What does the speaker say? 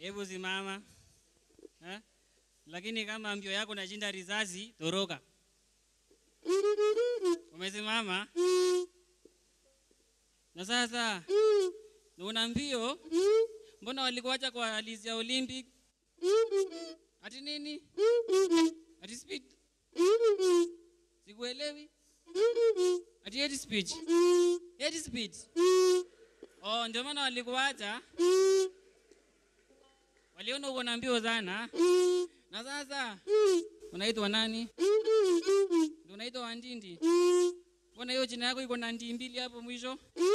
hebu simama eh? Lakini kama mbio yako nashinda risasi, toroka. Umesimama na sasa na una mbio, mbona walikuacha kwa halisi ya Olympic? Ati nini? Ati speed? Sikuelewi. Ati head speed? Head speed? Oh, ndio maana walikuacha. Waliona uko na mbio sana. Na sasa unaitwa nani? Ndio unaitwa Wandindi. Mbona hiyo jina yako iko na ndi mbili hapo mwisho?